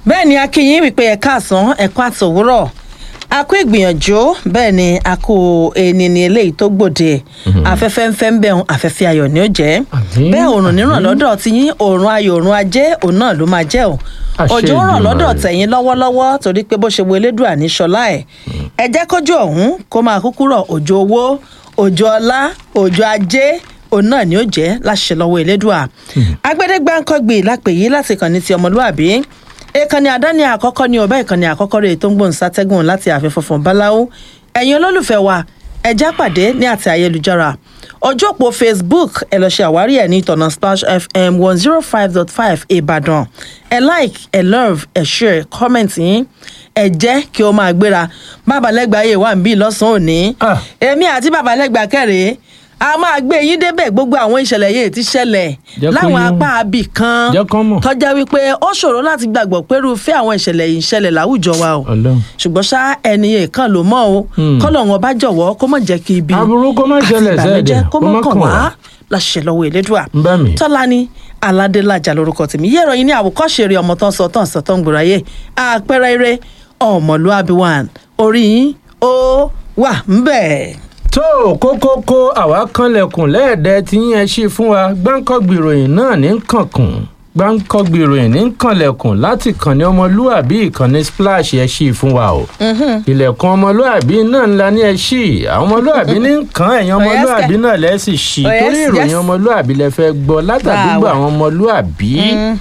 bẹ́ẹ̀ ni akínyìn wípé ẹ̀ka àsán ẹ̀kọ́ àtòwúrọ̀ a kó ìgbìyànjú bẹ́ẹ̀ ni a kó ẹni ní eléyìí tó gbòde afẹ́fẹ́ ń fẹ́ ń bẹ̀rùn afẹ́fẹ́ ayọ̀ ni ó jẹ́ Àmín, bẹ́ẹ̀ òrùn níràn àmín. lọ́dọ̀ tí yín òrùn ayọ̀ òrùn ajé òun náà ló máa jẹ́ o Àṣẹ òjò ń rọ̀ lọ́dọ̀ Èdùmàrè. tẹ̀yìn lọ́wọ́lọ́wọ́ torí pé bó ṣe wo elédùà ní ṣọlá ẹ̀ ẹ jẹ́ kójú ọ̀hún kó máa kúkú rọ̀ òjò owó òjò ọlá òjò ajé òun náà ni ó jẹ́ láṣẹ lọ́wọ́ elédùà agbẹ́dẹ́gbáǹkọ́gbì lápè yìí láti kàn ní ti ọmọlúàbí ìkànnì àdáni àkọ́kọ́ ní ọba ìkànnì àkọ́kọ́ rẹ̀ tó ń gbóhùn sátẹ́gùn láti ààfin funfun báláwo ẹ̀yin olólùfẹ́ wa ẹja pàdé ní àti ayélujára ojú òpó facebook ẹ lọ ṣe àwárí ẹ ní ìtọ̀nà splash fm one zero five dot five ìbàdàn ẹ like ẹ love ẹ share comment yín ẹ jẹ́ kí ó máa gbéra babalẹ́gbàá yìí wà ń bí lọ́sàn-án òní Ah. èmi àti babalẹ́gbàá kẹ́rẹ́ a máa gbé yín débẹ̀ gbogbo àwọn ìṣẹ̀lẹ̀ yìí ti ṣẹlẹ̀ Jẹ́ kó láwọn yé wọn. apá abì kan Jẹ́ kán mọ̀. tọ́já wípé ó ṣòro láti gbàgbọ́ pé irúfẹ́ àwọn ìṣẹ̀lẹ̀ yìí ń ṣẹlẹ̀ láwùjọ wa o Ọlọ́run. ṣùgbọ́n ṣá ẹni yẹn kan ló mọ̀ o Hmm. kọ́lọ̀ wọn bá jọ̀wọ́ kó mọ̀ jẹ́ kí ibi Aburú kó má àti ṣẹlẹ̀ ìbànújẹ́ sẹ́ẹ̀dẹ̀, kó kó mọ̀ má kàn kàn wá wá. láṣẹ lọ́wọ́ elédùà ń bá mi. tọ́lání aládélájà lórúkọ tèmi yé ìròyìn ní àwòkọ́ṣe eré ọmọ tán sọ tán sọ tán gbòòráyè àpẹẹrẹ eré ọmọlúàbí one orí yín ó wà ń bẹ̀. tó kókókó àwa kanlẹ̀kùn lẹ́ẹ̀dẹ́ tí yín ẹ ṣí fún wa gbáǹkọ́gbì ìròyìn náà ní kànkùn gbáǹkọ́gbì ìròyìn ní kànlẹ̀kùn láti kànní ọmọlúàbí ìkànnì splash ẹ ṣí fún wa o ilẹ̀kùn ọmọlúàbí náà ńlá ní ẹ ṣí àwọn ọmọlúàbí ní kàn ẹ̀yìn ọmọlúàbí náà lẹ́sìn ṣí Oh, yes, torí ìròyìn yes. ọmọlúàbí lẹ fẹ́ gbọ́ látàdúgbò Wow. àwọn ọmọlúàbí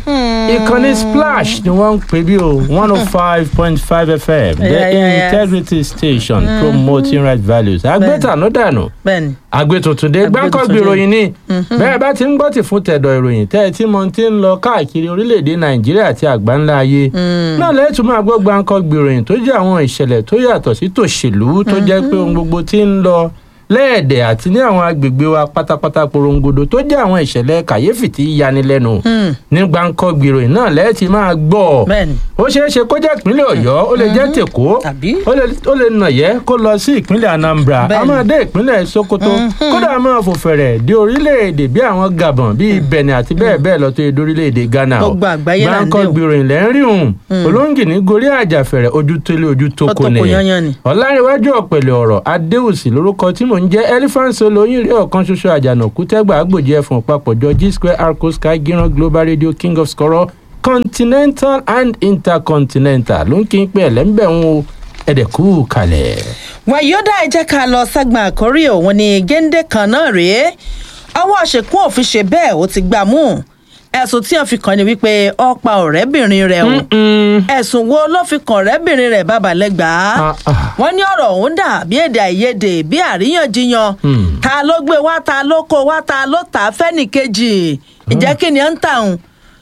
ìkànnì splash ni wọ́n ń pè bí o one oh five point five fm the Yeah, yeah, yeah. integrity station promoting right values agbẹ́tànú dànù bẹ́ẹ̀ni agbẹ́tuntun dé Agbétuntun gbáǹkọ́gbì dé. ìròyìn ni bẹ́ẹ̀ bá ti ń gbọ́ tì fún tẹ̀dọ̀ ìròyìn tẹ́ ẹ tí mo ti ń lọ káàkiri orílẹ̀-èdè nàìjíríà àti àgbáńlá ayé náà lẹ́tùn máa gbọ́ gbáǹkọ́gbì ìròyìn tó jẹ́ àwọn ìṣẹ̀lẹ̀ tó yàtọ̀ sí tòṣèlú tó jẹ́ pé ohun gbogbo ti ń lọ lẹ́ẹ̀dẹ̀ àti ní àwọn agbègbè wa pátápátá porongodo tó jẹ́ àwọn ìṣẹ̀lẹ̀ kàyéfì tí yanilẹ́nu ní gbáǹkọ́gbì ìròyìn náà lẹ́ẹ̀tì máa gbọ́ bẹ́ẹ̀ni ó ṣeé ṣe kó jẹ́ ìpínlẹ̀ ọ̀yọ́ ó lè jẹ́ tèkó Tàbí? ó lè ó lè nàyẹ́ kó lọ sí ìpínlẹ̀ anambra a Bẹ́ẹ̀ni. máa dé ìpínlẹ̀ sokoto kódà a máa fò fẹ̀rẹ̀ dé orílẹ̀-èdè bí àwọn gabon bíi benin àti bẹ́ẹ̀ bẹ́ẹ̀ lọ tó yẹ dórílẹ̀-èdè ghana o Gbogbo àgbáyé là ń dé gbáǹkọ́ o. gbìròyìn lẹ́ ń rí òun olóńgì ní gorí àjàfẹ̀rẹ̀ ojú tólé ojú tó Ó kò tó ní kò yányán ni. ọ̀làríwájú ọ̀pẹ̀lẹ̀ ọ̀rọ̀ adéwùsì lórúkọ tí mò ń jẹ́ elephant solo yín rí ọ̀kan ṣoṣo àjànàkú tẹ́gbà àgbòjì ẹ̀fọ̀n papọ̀jọ g square arco sky gíran global radio king of skoro continental and intercontinental ló ń kí n pé ẹ̀lẹ́ńbẹ̀ ń wo ẹ̀dẹ̀kú kalẹ̀. wọn yóò dá ẹ jẹ́ ká lọ ságbọn àkórí òun ni géńdé kan náà rèé ọwọ́ àṣekún òfin ṣe bẹ́ẹ̀ ó ti gbà mú ẹ̀sùn tí wọ́n fi kàn ní wípé ó pa ọ̀rẹ́bìnrin rẹ̀ o ẹ̀sùn wo ló fi kàn ọ̀rẹ́bìnrin rẹ̀ bàbálẹ́gbàá Ah, ah. wọ́n ní ọ̀rọ̀ ọ̀hún dà bí èdè àìyedè bí àríyànjiyàn Hmm. ta ló gbé wá ta ló kó wá ta ló tà á fẹ́nìkejì ìjẹ́ kí ni ó ń tà ń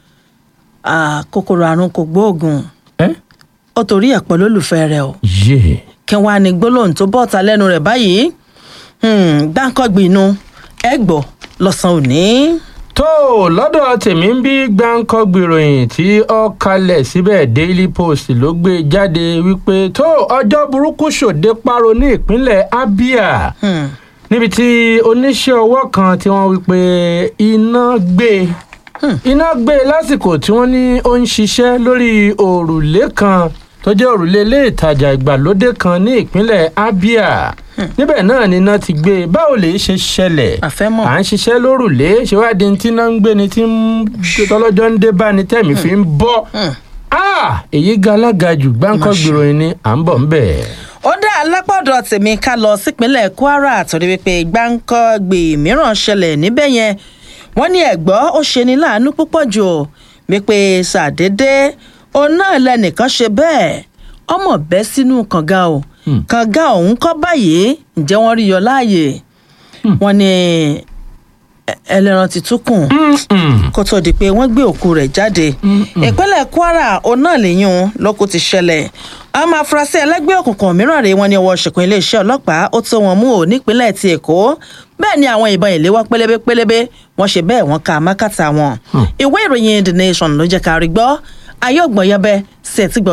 kòkòrò àrùn kò gbóògùn ẹ́ ó torí ẹ̀ pọ̀ lólùfẹ́ rẹ̀ o yé kí wàá ní gbólóhùn tó bọ́ta lẹ́nu rẹ̀ báyìí gbáǹkọ́gbìnú ẹ gbọ́ lọ́sàn-án òní. tó lọ́dọ̀ tèmi ń bí gbáǹkọ́ gbìròyìn tí ó kalẹ̀ síbẹ̀ daily post ló gbé jáde wípé tó ọjọ́ burúkú ṣòde páro ní ìpínlẹ̀ abia Hmm. níbi tí oníṣẹ́ ọwọ́ kan tí wọ́n wí pé iná gbé iná gbé lásìkò tí wọ́n ní ó ń ṣiṣẹ́ lórí òrùlé kan tó jẹ́ òrùlé ilé ìtajà ìgbàlódé kan ní ìpínlẹ̀ abia níbẹ̀ náà ni iná ti gbé báwo lè ṣe ṣẹlẹ̀ àfẹ́mọ̀ à ń ṣiṣẹ́ lórùlé ṣèwádìí tí iná ń gbé ni tí ń tọ́lọ́jọ́ ń dé bá ni tẹ̀mí fi ń bọ́ Hmm. Ah, èyí ga alága jù gbáǹkọ́ Má ṣe. gbìròyìn ni à ń bọ̀ ń bẹ̀. ó dá alápọ̀dọ̀ tèmi ká lọ sípínlẹ̀ kwara torí wípé gbáǹkọ́gbì mìíràn ṣẹlẹ̀ níbẹ̀ yẹn wọ́n ní ẹ̀gbọ́ ó ṣe ní láàánú púpọ̀ jù ó wípé ṣàdédé òun náà lẹnìkan ṣe bẹ́ẹ̀ ọmọ bẹ́ sínú kànga o Hmm. kànga ọ̀hún kọ́ báyìí ǹjẹ́ wọ́n rí yọ láàyè wọ́n ní ẹ- ẹlẹ́ran ti tún kùn Mm-mm. kó tó di pé wọ́n gbé òkú rẹ̀ jáde ìpínlẹ̀ kwara òun náà lèyún lókù ti ṣẹlẹ̀ àwọn afurasí ẹlẹ́gbẹ́ òkùnkùn mìíràn rèé wọn ní ọwọ́ ṣìkún iléeṣẹ́ ọlọ́pàá ó tó wọn mú ò nípínlẹ̀ ti èkó bẹ́ẹ̀ ni àwọn ìbọn ìléwọ́ pélébé pélébé wọ́n ṣe bẹ́ẹ̀ wọ́n ka mákàtà wọn ìwé ìròyìn the nation ló jẹ́ ká rí gbọ́ ayé ògbọ̀nyẹbẹ sí ẹ̀tí gbọ̀yìn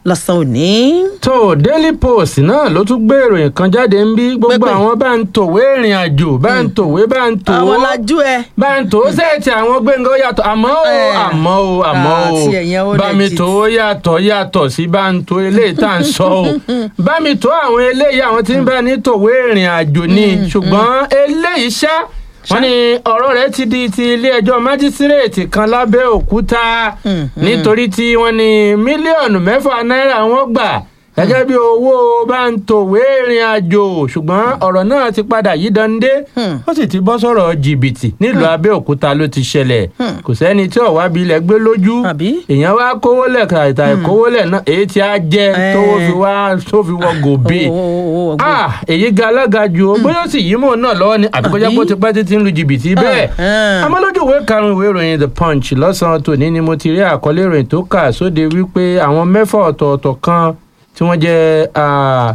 lọ́sàn òní. tó daily post náà ló tún gbé ìròyìn kan jáde ń bí gbogbo Pépè. àwọn bá ń tòwé ìrìn àjò bá ń tòwé bá ń tò àwọn lajú ẹ. bá ń tò ó sẹ́ẹ̀tì àwọn gbẹ̀ngàn ó yàtọ̀ àmọ́ o Eh. àmọ́ o àmọ́ o àti ẹ̀yẹn ó bá mi legit. tò ó yàtọ̀ yàtọ̀ sí bá ń tò eléyìí tá à ń sọ o bá mi tò àwọn eléyìí àwọn tí ń bá ní tòwé ìrìn àjò ni ṣùgbọ́n eléyìí ṣá wọ́n ní ọ̀rọ̀ rẹ̀ ti di ti ilé-ẹjọ́ májísírèètì kan lábẹ́òkúta Mm, nítorí tí wọ́n ní mílíọ̀nù mẹ́fà náírà wọ́n gbà gẹ́gẹ́ bí owó bá ń tòwé ìrìn àjò ṣùgbọ́n ọ̀rọ̀ náà ti padà yí dande Hmm. ó sì ti bọ́ sọ̀rọ̀ jìbìtì nílùú abẹ́òkúta ló ti ṣẹlẹ̀ Hmm. kò sẹ́ni tí ọ̀wá bí ilẹ̀ gbé lójú Àbí? èèyàn wá kówó lẹ̀ kàtà ìkówó lẹ̀ náà èyí tí a jẹ́ Eh. tówó fi wá tó fi wọ gòbè Owó- owó- owó ọgbọ́n. ah èyí ga alága ju o bóyá ó sì yí mọ̀ náà lọ́wọ́ ni àbí kó jẹ́ Àbí? pé ó ti pẹ́ títí ń lu jìbìtì bẹ́ẹ̀ Ah, ah. àmọ́ lójú ìwé karùn-ún ìwé ìròyìn the punch lọ́sàn-án tòní ni mo ti rí àkọlé ìròyìn tó kà sóde wípé àwọn mẹ́fà ọ̀tọ̀ọ̀tọ̀ kan tí wọ́n jẹ́ ah,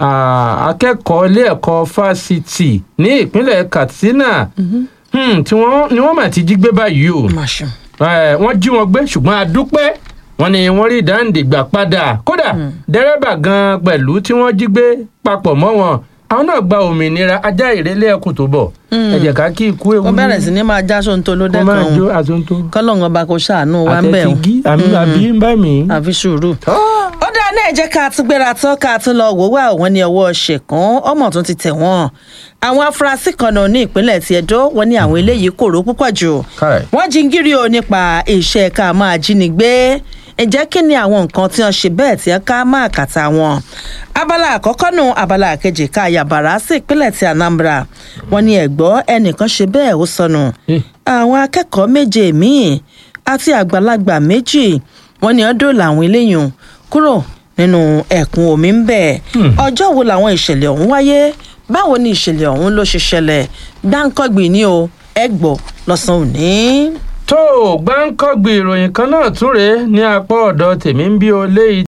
ah, akẹ́kọ̀ọ́ ilé ẹ̀kọ́ fásitì ní ìpínlẹ̀ katsina hmm, tí wọ́n ni wọ́n mà ti jí gbé báyìí o Màṣù. Eh, wọ́n jí wọn gbé ṣùgbọ́n a dúpẹ́ wọ́n ní wọ́n rí dáǹdè gbà padà kódà dẹ́rẹ́bà gan pẹ̀lú tí wọ́n jí gbé papọ̀ mọ́ wọn àwọn náà gba òmìnira ajá ìrẹ́lẹ̀ ẹkùn tó bọ̀ ẹ jẹ́ ká kí ikú ewu ó bẹ̀rẹ̀ sí ní máa já sóńtó ló kó máa dẹ́kan jó òun àtúntò kọ́lọ́hún ọba kò ṣàánú wa ń bẹ̀ àtẹ̀tìgí àmì àbí ń bá mi. àfi sùúrù. ó dáa náà jẹ́ ká tún gbéra tán ká tún lọ wò wá àwọn ní ọwọ́ ṣẹ̀kán ọmọ tó ti tẹ̀ wọ́n àwọn afurasí kan náà ní ìpínlẹ̀ ti Ẹdó wọ́n ní àwọn eléyìí kòró púpọ̀ jù Káì. wọ́n jingiri o nípa iṣẹ́ ká máa jínigbé ǹjẹ́ kí ni àwọn nǹkan tí wọ́n ṣe bẹ́ẹ̀ tí wọ́n ká máa kàtà wọn abala àkọ́kọ́ nù abala kejì ká yàbàrá sí ìpínlẹ̀ ti Anambra wọ́n ní ẹ̀gbọ́ ẹnìkan ṣe bẹ́ẹ̀ ó sọnù Eh. àwọn akẹ́kọ̀ọ́ méje míì àti àgbàlagbà méjì wọ́n ní ọdún làwọn eléyìí kúrò nínú ẹ̀kún omi ń bẹ̀. ọjọ́ wo làwọn ìṣẹ̀lẹ̀ ọ̀hún wáyé báwo ni ìṣẹ̀lẹ̀ ọ̀hún ló ṣe ṣẹlẹ̀ gbáǹkọ́gbìn ni o ẹ gbọ́ lọ́sàn-án òní. tó o gbáǹkọ́gbì ìròyìn kan náà tún rèé ní apá ọ̀dọ̀ tèmi ń bí o léyìí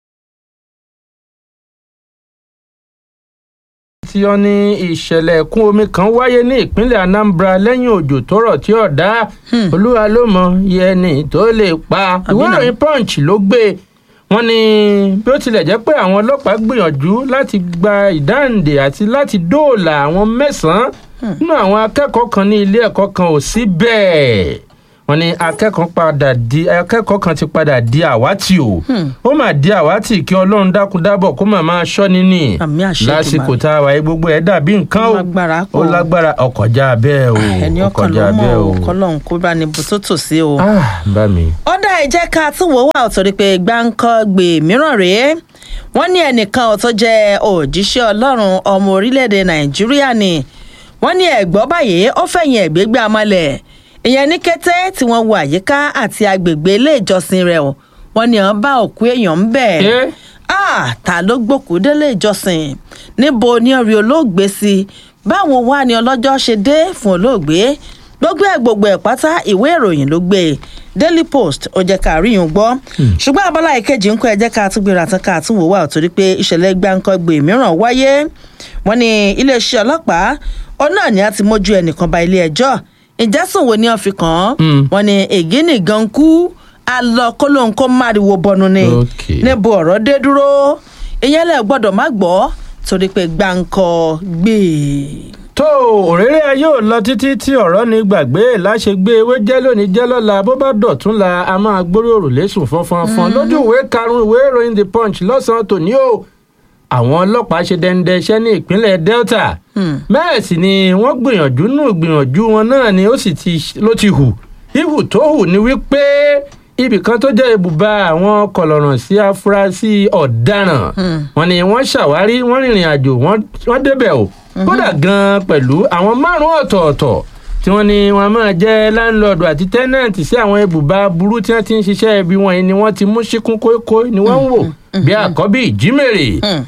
tí ó ní ìṣẹ̀lẹ̀ ẹ̀kún omi kan wáyé ní ìpínlẹ̀ Anambra lẹ́yìn òjò tó rọ̀ tí ọ̀dá olúwa ló mọ iye ẹni tó lè pa ìwé náà. ìròyìn Punch ló gbé wọ́n ní bí ó tilẹ̀ jẹ́ pé àwọn ọlọ́pàá gbìyànjú láti gba ìdáǹdè àti láti dóòlà àwọn mẹ́sàn-án nínú àwọn akẹ́kọ̀ọ́ kan ní ilé ẹ̀kọ́ kan ò sí bẹ́ẹ̀ wọ́n ní akẹ́kọ̀ọ́ padà di akẹ́kọ̀ọ́ kan ti padà di àwátì o ó mà di àwátì kí ọlọ́run dákun dábọ̀ kó mà máa ṣọ́ níní Àmì àṣẹ lásìkò tá a wà yìí gbogbo ẹ̀ dàbí nǹkan o Lágbára pọ̀. ó lágbára ọkọjá bẹ́ẹ̀ o ẹni ọkàn ló ọkọjá mọ̀ bẹ́ẹ̀ o o kọ́lọ́hún kó bá ní bùtótò sí o. ah bá mi. ọ̀dà ìjẹ́ ká tún wò wá ọ̀tọ̀ rí pé gbáǹkọ́gbè mìíràn rèé wọ́n ní ẹnìkan ọ̀tọ̀ jẹ́ òjíṣẹ́ ọlọ́run ọmọ orílẹ̀-èdè nàìjíríà ni wọ́n ní ẹ̀gbọ́ báyìí ó fẹ̀yìn ẹ̀gbẹ́gbẹ́ amalẹ̀ ìyẹn ní kété tí wọ́n wo àyíká àti agbègbè ilé ìjọsìn rẹ̀ o wọ́n ní wọ́n bá òkú èèyàn ń bẹ̀ Eh? ah ta ló gbòkú délé ìjọsìn níbo ni orí olóògbé sí báwo wá ni ọlọ́jọ́ ṣe dé fún olóògbé gbogbo ẹ̀ gbogbo ẹ̀ pátá ìwé ìròyìn ló gbé e daily post ó jẹ́ ká rí yun gbọ́ ṣùgbọ́n abala ìkejì ń kọ́ ẹ jẹ́ ká tún gbéra tán ká tún wò wá torí pé ìṣẹ̀lẹ̀ gbáǹkọ́gbè mìíràn wáyé wọ́n ní iléeṣẹ́ ọlọ́pàá ọ náà ni a ti mójú ẹnìkan ba ilé ẹjọ́ ìjẹ́sùn wo ni wọ́n fi kàn án Mm. wọ́n ní ègé nìgan kú alọ kólóńkó máriwo bọnu ni Okay. níbo ọ̀rọ̀ dé dúró ìyẹn lẹ gbọ́dọ̀ má gbọ́ torí pé gbáǹkọ́ gbé tó òréré ayé ò lọ títí tí ọ̀rọ̀ ní gbàgbé láṣegbé ewé jẹ́ lónìí jẹ́ lọ́la bó bá dọ̀tún la a máa gbórí òrùlé sùn fọ́nfọ́nfọ́n lójú ìwé karùn-ún ìwé ìròyìn the punch lọ́sàn-án tòní o àwọn ọlọ́pàá ṣe dẹ́ndẹ́ iṣẹ́ ní ìpínlẹ̀ delta bẹ́ẹ̀ sì ni wọ́n gbìyànjú nù gbìyànjú wọn náà ni ó sì ti ló ti hù ihù tó hù ni wípé ibì kan tó jẹ́ ibùba àwọn kọlọ̀ràn sí afurasí ọ̀daràn wọn ni wọ́n ṣàwárí wọ́n rìnrìn àjò wọ́n- wọ́n débẹ̀ o kódà gan-an pẹ̀lú àwọn márùn-ún ọ̀tọ̀ọ̀tọ̀ tí wọ́n ní wọ́n máa jẹ́ láńlọ́ọ̀dù àti tẹ́nàǹtì sí àwọn ibùba burú tí wọ́n ti ń ṣiṣẹ́ ibi wọ̀nyí ni wọ́n ti mú síkún kókó ni wọ́n ń wò bí àkọ́bí ìjímèrè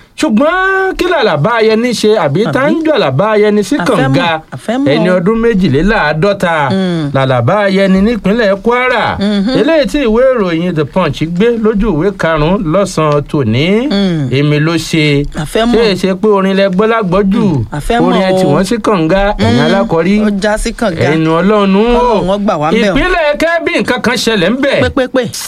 ṣùgbọ́n kí làlàbá ayẹni ṣe àbí tá ń jọ àlàbá ayẹni sí Àfẹ́mọ̀, kànga àfẹ́mọ̀. ẹni ọdún méjìléláàádọ́ta làlàbá ayẹni nípínlẹ̀ kwara eléyìí tí ìwé ìròyìn the punch gbé lójú ìwé karùn-ún lọ́sàn-án tòní èmi ló ṣe Àfẹ́mọ̀. ṣé èṣe pé orin lẹgbọ́ lágbọ́jù àfẹ́mọ̀ orin ẹ tí o. wọ́n sí kànga ẹ̀yìn alákọ̀ọ́rí ó já sí kànga ẹnu ọlọ́run o Ọlọ́run ó gbà wá ń bẹ̀ o. ìpínlẹ̀ kẹ́bí nǹkan kan ṣẹlẹ̀ ń bẹ̀ pépépé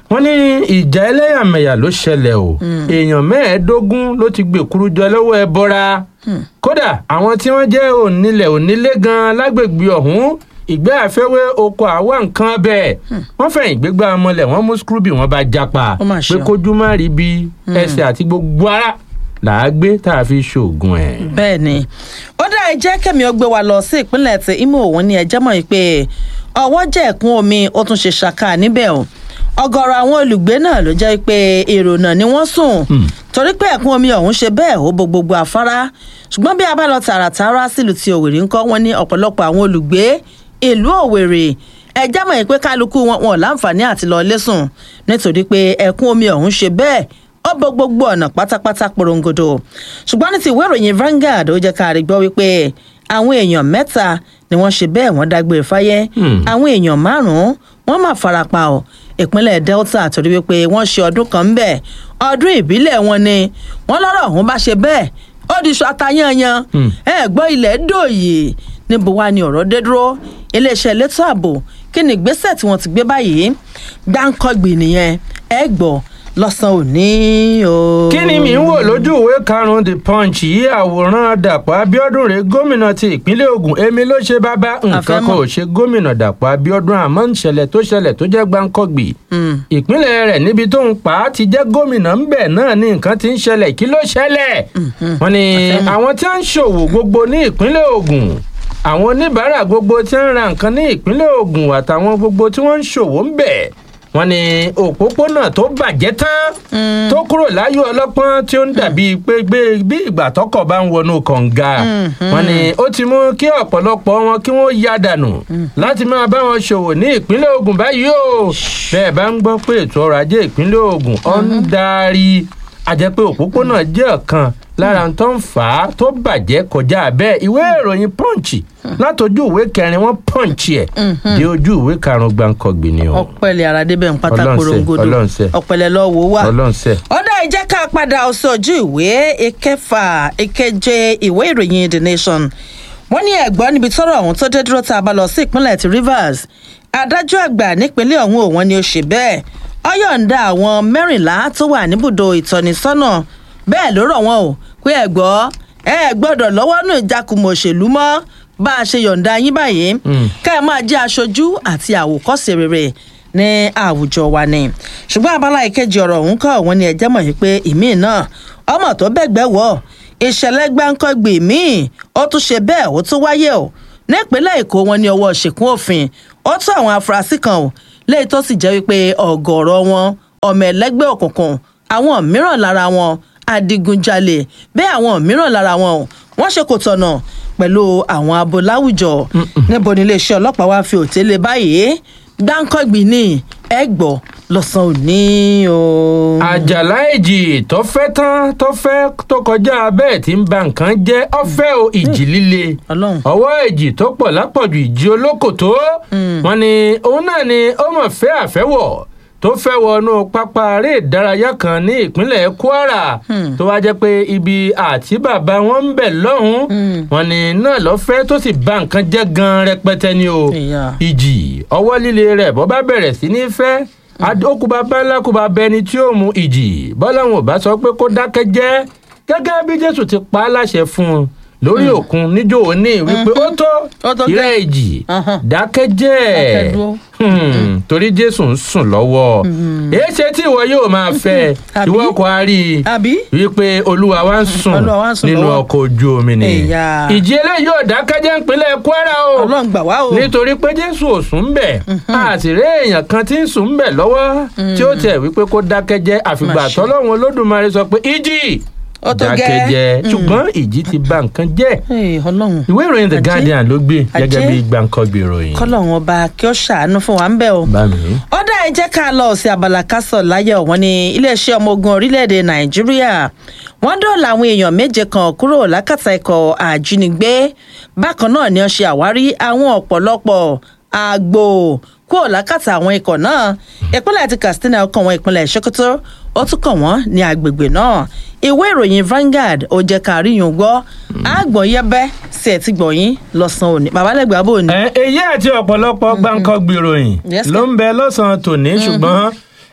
wọ́n ní ìjà ẹlẹ́yàmẹ̀yà ló ṣẹlẹ̀ o èèyàn mẹ́ẹ̀ẹ́dógún ló ti gbèkúrú jọ lọ́wọ́ ẹ bọ́ra kódà àwọn tí wọ́n jẹ́ onílẹ̀ onílé gan lágbègbè ọ̀hún ìgbẹ́ àfẹ́wé oko àwa nǹkan bẹ́ẹ̀ wọ́n fẹ̀yìn gbégbá ọmọlẹ̀ wọ́n mú skrubi wọ́n bá japa Ó mà ṣe pé o. kójú má rí bí ẹsẹ̀ àti gbogbo ara làá gbé tá a fi ṣoògùn ẹ̀. bẹ́ẹ̀ ni ó dá ẹ jẹ́ kẹ́mi ó gbé wa lọ sí ìpínlẹ̀ tí Imo òun ni ẹjẹ́ mọ̀ pé ọwọ́ jẹ́ ẹ̀kún omi ó tún ṣe ṣàkà níbẹ̀ o ọ̀gọ̀rọ̀ àwọn olùgbé náà ló jẹ́ pé èrò náà ni wọ́n sùn torí pé ẹ̀kún omi ọ̀hún ṣe bẹ́ẹ̀ ó bo gbogbo àfárá ṣùgbọ́n bí a bá lọ tààràtàrà sílùú ti Òwèrè ńkọ́ wọn ní ọ̀pọ̀lọpọ̀ àwọn olùgbé ìlú Òwèrè ẹjẹ́ mọ̀ pé kálukú wọn wọn ò láǹfààní àti lọ lẹ́sùn nítorí pé ẹ̀kún omi ọ̀hún ṣe bẹ́ẹ̀ ó bo gbogbo ọ̀nà pátápátá porongodo ṣùgbọ́n ní ti ìwé ìròyìn Vanguard ó jẹ́ ká rí gbọ́ wípé àwọn èèyàn mẹ́ta ni wọ́n ṣe bẹ́ẹ̀ wọ́n dágbére fáyé àwọn èèyàn márùn-ún wọ́n máa farapa ọ̀ ìpínlẹ̀ Delta torí wípé wọ́n ṣe ọdún kan ń bẹ̀ ọdún ìbílẹ̀ wọn ni wọ́n lọ́rọ̀ ọ̀hún bá ṣe bẹ́ẹ̀ ó di iṣu atayanyan ẹ gbọ́ ilẹ̀ dòye níbo wá ni ọ̀rọ̀ dé dúró iléeṣẹ́ elétò ààbò kí ni ìgbésẹ̀ tí wọ́n ti gbé báyìí gbáǹkọ́gbì nìyẹn ẹ gbọ́ lọ́sàn-án òní o. kí ni mi ń wò lójú ìwé karùn-ún the punch yìí àwòrán dàpọ̀ abiodun rẹ̀ gómìnà ti ìpínlẹ̀ Ògùn èmi ló ṣe bàbá nǹkan kan Àfẹ́mọ̀. ò ṣe gómìnà dàpọ̀ abiodun àmọ́ ìṣẹ̀lẹ̀ tó ṣẹlẹ̀ tó jẹ́ gbáǹkọ́gbì ìpínlẹ̀ rẹ̀ níbi tó ń pa á ti jẹ́ gómìnà ń bẹ̀ náà ni nǹkan ti ń ṣẹlẹ̀ kí ló ṣẹlẹ̀ wọ́n ní àwọn tí wọ́n ń ṣòwò gbogbo ní ìpínlẹ̀ Ògùn àwọn oníbàárà gbogbo tí wọ́n ń ra nǹkan ní ìpínlẹ̀ Ògùn àtàwọn gbogbo tí wọ́n ń ṣòwò ń bẹ̀ wọ́n ní òpópónà tó bàjẹ́ tán tó kúrò láyọ̀ ọlọ́pọ́n tí ó ń dàbí pé gbé bí ìgbà tọkọ̀ bá ń wọnú kànga wọ́n ní ó ti mú kí ọ̀pọ̀lọpọ̀ wọn kí wọ́n ya dànù láti máa bá wọn ṣòwò ní ìpínlẹ̀ Ògùn báyìí o bẹ́ẹ̀ bá ń gbọ́ pé ètò ọrọ̀ ajé ìpínlẹ̀ Ògùn ọ̀ ń darí àjẹpé òpópónà jẹ́ ọ̀kan lára tó ń fà á tó bàjẹ́ kọjá bẹ́ẹ̀ ìwé ìròyìn punch látọjú ìwé kẹrin wọn punch ẹ̀ dé ojú ìwé karùn-ún gbàǹkọ̀gbì ni o ọpẹlẹ aradébẹ ń pátá Ọlọ́run ṣe, korongodo Ọlọ́run ṣe. ọpẹlẹ lọ wò wá. ọlọ́nsẹ̀. ọ̀dà ìjẹ́ ká padà sójú ìwé ìkẹfà ìkeje ìwé ìròyìn the nation wọ́n ní ẹ̀gbọ́n níbi tọ́rọ̀ ọ̀hún tó dé dúró tá a bá lọ sí ìpínlẹ̀ ti rivers adájọ́ àgbà nípínlẹ̀ ọ̀hún òun ni ó ṣe bẹ́ẹ̀ ó yọ̀ǹda àwọn mẹ́rìnlá tó wà níbùdó ìtọ́nisọ́nà bẹ́ẹ̀ ló rọ̀ wọ́n o pé ẹ̀gbọ́ ẹ gbọ́dọ̀ lọ́wọ́ nù ìjákùmọ̀ òṣèlú mọ́ bá a ṣe yọ̀ǹda yín báyìí ká ẹ máa jẹ́ aṣojú àti àwòkọ́ṣe rere ní àwùjọ wa ni ṣùgbọ́n abala ìkejì ọ̀rọ̀ ọ̀hún kọ́ òun ni ẹ̀jẹ̀ mọ̀ yìí pé ìmíì náà ọmọ tó bẹ́gbẹ́ wọ̀ ìṣẹ̀lẹ̀ gbáǹkọ́gbì míì ó tún ṣe bẹ́ẹ̀ ó tún wáyé o nípínlẹ̀ èkó wọn ní ọwọ́ ṣìkún òfin ó tún àwọn afurasí kan o léyìí tó sì jẹ́ wípé ọ̀gọ̀ọ̀rọ̀ wọn ọmọ ẹlẹ́gbẹ́ òkùnkùn àwọn mìíràn lára wọn adigunjalè bẹ́ẹ̀ àwọn mìíràn lára wọn o wọ́n ṣe kò tọ̀nà pẹ̀lú àwọn abo láwùjọ níbo ni iléeṣẹ́ ọlọ́pàá wá fi òtélé báyìí gbáǹkọ́gbì ní ẹgbọ́ lọ́sàn-án òní o. àjàlá èjì tó fẹ́ tán tó fẹ́ tó kọjá bẹ́ẹ̀ tí ń ba nǹkan jẹ́ ọ̀fẹ́ o ìjì líle Ọlọ́run. ọwọ́ èjì tó pọ̀ lápọ̀jù ìjì olókòtó wọn ni òun náà ni ó mọ̀ fẹ́ àfẹ́wọ̀ tó fẹ́ wọnú pápá eré ìdárayá kan ní ìpínlẹ̀ kwara tó wá jẹ́ pé ibi àti bàbá wọn ń bẹ̀ lọ́hùn-ún wọn ni náà lọ́fẹ́ tó sì ba nǹkan jẹ́ gan rẹpẹtẹ ni o Ìyá. ìjì ọwọ́ líle rẹ̀ bọ́ bá bẹ̀rẹ̀ sí ní fẹ́ okùnbà bẹ́ńlá kùbà bẹni tí ó mu ìjì bọ́lá wọn ò bá sọ pé kó dákẹ́ jẹ́ gẹ́gẹ́ bí jésù ti pa á láṣẹ fún un lórí òkun níjó òní wípé ó tó Ó tó ìrẹ́ ìjì Ahán. dákẹ́ jẹ́ Dákẹ́ dúró. Hmm, torí jésù ń sùn lọ́wọ́ èé ṣe tí ìwọ yóò máa fẹ́ Àbí? ìwọ kò á rí i àbí wípé olúwa wa ń sùn Olúwa wa ń sùn nínú lọ́wọ́. ọkọ̀ ojú omi ni Ẹ̀yà. ìjì eléyìí ò dákẹ́jẹ́ ìpínlẹ̀ kwara o ọlọ́run gbà wá o. nítorí pé jésù ò sùn bẹ̀ a sì rí èèyàn kan tí ń sùn bẹ̀ lọ́wọ́ tí ó tẹ̀ wípé kó dákẹ́ jẹ́ àfìgbà Mà ṣe. tọ́lọ́run olódùmarè sọ pé ìjì Ó tó dákẹ́ gẹ́. jẹ́ ṣùgbọ́n ìjì ti bà nǹkan jẹ́ Hey, ọlọ́run ìwé ìròyìn the Ajé. guardian ló gbé gẹ́gẹ́ Ajé. bí gbàǹkangbì ìròyìn. kọ́lọ́run ọba kí ó ṣàánú fún wa ń bẹ̀ o. bá mi. ọ̀dà ẹ jẹ́ ká lọ sí abala kásọ̀ láyọ̀ wọn ní iléeṣẹ́ ọmọ ogun orílẹ̀-èdè nàìjíríà wọ́n dọ̀ọ̀lá àwọn èèyàn méje kan kúrò lákàtà ikọ̀ àjínigbé bákan náà ni wọ́n ṣe àwárí àwọn ọ̀pọ̀lọpọ̀ àgbò kúrò lákàtà àwọn ikọ̀ náà ìpínlẹ̀ ti katsina kàn wọ́n ìpínlẹ̀ sokoto ó tún kàn wọ́n ní agbègbè náà ìwé ìròyìn Vanguard ó jẹ́ ká rí yùn gbọ́ àgbọ̀n yẹ́bẹ́ sí ẹ̀ tí gbọ̀nyìn lọ́sàn-án òní babalẹ́gbẹ̀ẹ́ abó ni. ẹ èyí àti ọ̀pọ̀lọpọ̀ gbàǹkangbì ìròyìn Yes, ló ń bẹ lọ́sàn-án tòní ṣùgbọ́n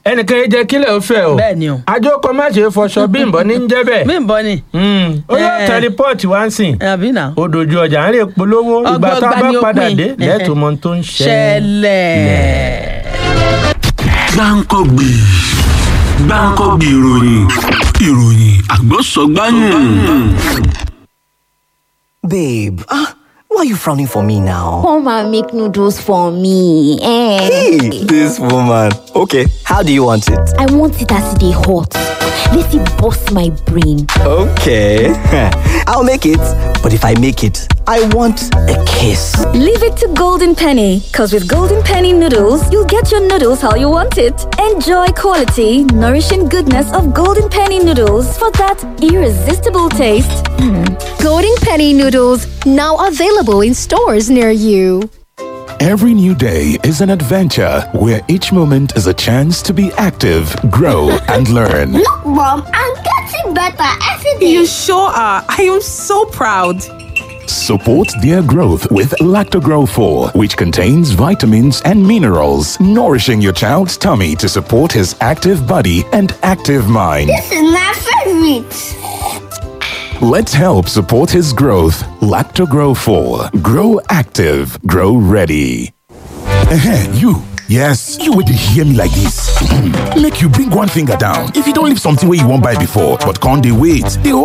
ẹnìkan yìí jẹ́ kílẹ̀ ó fẹ́ o Bẹ́ẹ̀ ni o. àjọkọ má ṣe fọṣọ bímbọ ní ń jẹ́ bẹ́ẹ̀ mí ń bọ́ ni Mm, ó yóò Eh. tẹ rìpọ́ọ̀tì wá ń sìn àbí náà ó dojú ọjà ń rè polówó ìgbà tá a Ọgbọ́gba bá ni ó padà pín. dé lẹ́tọ̀ọ́ mọ ohun tó ń ṣẹlẹ̀. ṣẹlẹ̀. gbáǹkọ́gbì gbáǹkọ́gbì ìròyìn ìròyìn àgbọ̀sọ̀gbáyìn. Babe, ah, why are you frowning for me now? Come and make noodles for me. Eh. Hey, this woman. Okay, how do you want it? I want it as they hot. Let it bust my brain. Okay, I'll make it. But if I make it, I want a kiss. Leave it to Golden Penny, because with Golden Penny noodles, you'll get your noodles how you want it. Enjoy quality, nourishing goodness of Golden Penny noodles for that irresistible taste. Golden Penny noodles now available in stores near you. Every new day is an adventure where each moment is a chance to be active, grow, and learn. Look, Mom, I'm getting better every day. You sure are. I am so proud. Support their growth with Lactogrow 4, which contains vitamins and minerals, nourishing your child's tummy to support his active body and active mind. This is my favorite. Let's help support his growth. Lactogrow 4. Grow active, grow ready. Ehen, you. Yes, you would hear me like this. Make you bring one finger down. If you don't leave something where you won't buy before, but can't they wait? They